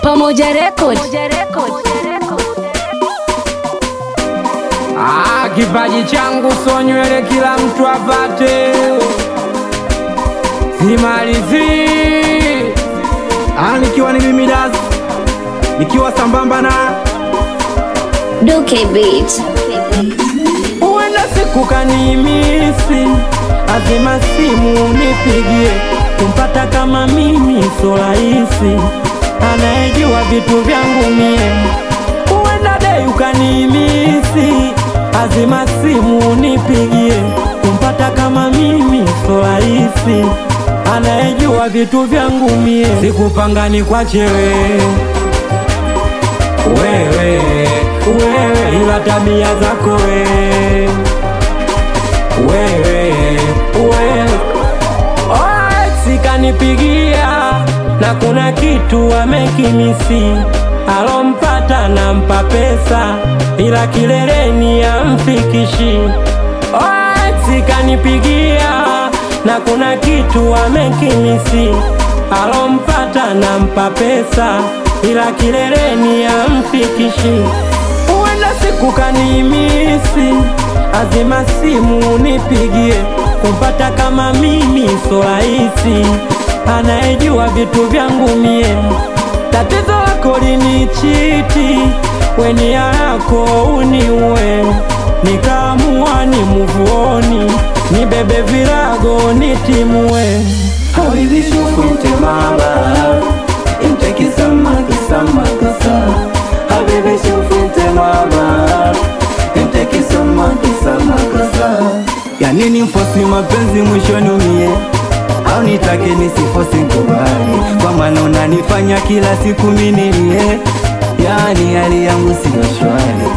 Pamoja Record. Ah, kipaji changu so nywele kila mtu apate, simalizi Ah, nikiwa ni mimi Das, nikiwa sambamba na Duke Beat. huenda siku kanimisi, azima simu nipigie, kumpata kama mimi so rahisi, anayejua vitu vyangu mie. Huenda dei ukanimisi, azima simu nipigie, kumpata kama mimi so rahisi, anayejua vitu vyangu mie. Sikupanga ni kwa chewe wewe wewe, ila tabia zako wewe wewe wewe, sikanipigia na kuna kitu amekimisi, alompata nampa pesa, ila kileleni amfikishi. Sikanipigia na kuna kitu amekimisi, alompata nampa pesa, ila kileleni amfikishi. Huenda siku kanimisi, azima simu nipigie, kumpata kama mimi so rahisi, anayejua vitu vyangu mie. Tatizo lako linichiti, weni yako uniue, nikaamua ni muvuoni, nibebe virago nitimue. Habibi shufu inte maba Inte kisama kisama kasa Habibi shufu inte maba Inte kisama kisama kasa Ya nini mfosi mapenzi mwishoni umie au nitake nisifosi nkubali kwa maana unanifanya kila siku minilie yani hali yangu siyo shwari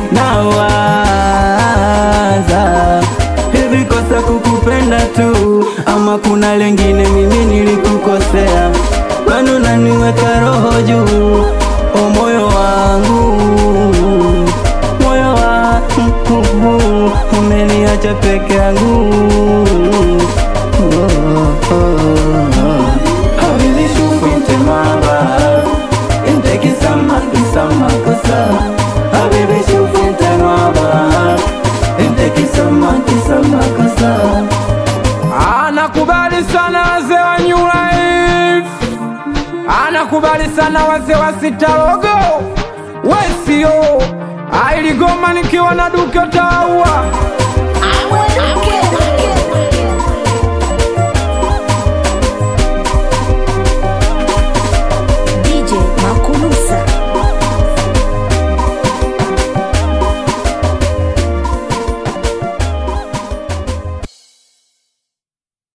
nawaza hivi kosa kukupenda tu ama kuna lengine mimi nilikukosea kwani unaniweka roho juu o moyo wangu moyo wangu umeniacha peke yangu oh, oh, oh. Habibi shufu inte maba Inte kisama kisama kosa Habibi shufu inte maba Inte kisama kisama kosa Anakubali sana wazee wa New Life, anakubali sana wazee wa Sitarogo Wesio ailigoma nikiwa na Duke Taua Duke